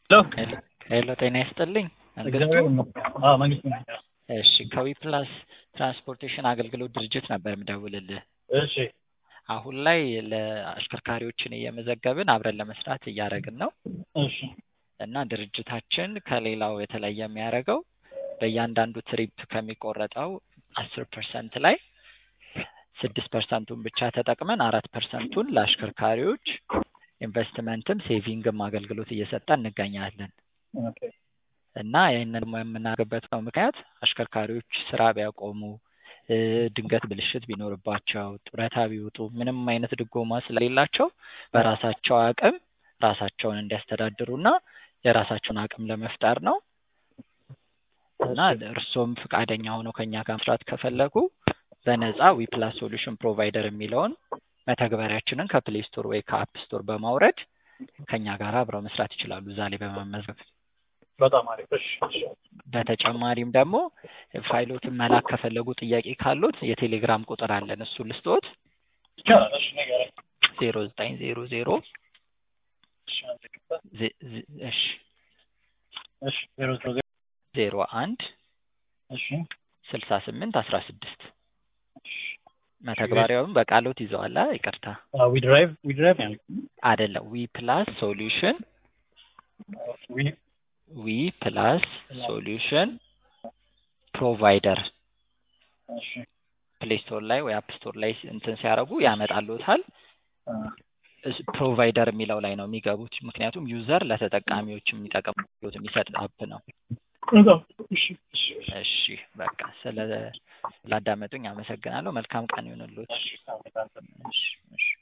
ሄሎ ሄሎ ጤና ይስጥልኝ መንግስቱ መንግስቱ ነኝ። እሺ ከዊፕላስ ትራንስፖርቴሽን አገልግሎት ድርጅት ነበር የምደውልልህ እሺ አሁን ላይ ለአሽከርካሪዎችን እየመዘገብን አብረን ለመስራት እያደረግን ነው እሺ እና ድርጅታችን ከሌላው የተለየ የሚያደርገው በእያንዳንዱ ትሪፕ ከሚቆረጠው አስር ፐርሰንት ላይ ስድስት ፐርሰንቱን ብቻ ተጠቅመን አራት ፐርሰንቱን ለአሽከርካሪዎች ኢንቨስትመንትም ሴቪንግም አገልግሎት እየሰጠን እንገኛለን ኦኬ እና ይህንን ደግሞ የምናደርግበት ነው ምክንያት አሽከርካሪዎች ስራ ቢያቆሙ እ ድንገት ብልሽት ቢኖርባቸው ጡረታ ቢወጡ ምንም አይነት ድጎማ ስለሌላቸው በራሳቸው አቅም ራሳቸውን እንዲያስተዳድሩና የራሳቸውን አቅም ለመፍጠር ነው እና እርስዎም ፈቃደኛ ሆነው ከኛ ጋር መስራት ከፈለጉ በነፃ ዊፕላስ ሶሉሽን ፕሮቫይደር የሚለውን መተግበሪያችንን ከፕሌይ ስቶር ወይ ከአፕ ስቶር በማውረድ ከኛ ጋር አብረው መስራት ይችላሉ እዛ ላይ በመመዝገብ በጣም አሪፍ እሺ እሺ በተጨማሪም ደግሞ ፋይሎትን መላክ ከፈለጉ ጥያቄ ካሉት የቴሌግራም ቁጥር አለን እሱ ልስጦት ይቻላል እሺ ንገረኝ ዜሮ ዘጠኝ ዜሮ ዜሮ እሺ አንድ ይቅርታ ዜ- ዜ- እሺ እሺ ዜሮ ዜሮ ዜሮ ዜሮ አንድ እሺ ስልሳ ስምንት አስራ ስድስት መተግበሪያውን በቃሎት ይዘዋላ ይቅርታ ዊ ድራይቭ ዊ ድራይቭ ያልኩት አይደለም ዊ ፕላስ ሶሉሽን ዊ ዊ ፕላስ ሶሉሽን ፕሮቫይደር እሺ ፕሌይ ስቶር ላይ ወይ አፕ ስቶር ላይ እንትን ሲያደርጉ ያመጣሉታል አ፣ እስ- ፕሮቫይደር የሚለው ላይ ነው የሚገቡት ምክንያቱም ዩዘር ለተጠቃሚዎች የሚጠቅም አገልግሎት የሚሰጥ አፕ ነው በጣም እሺ እሺ እሺ በቃ ስለ ላዳመጡኝ አመሰግናለሁ መልካም ቀን ይሁንልዎት እሺ አሜን። እሺ እሺ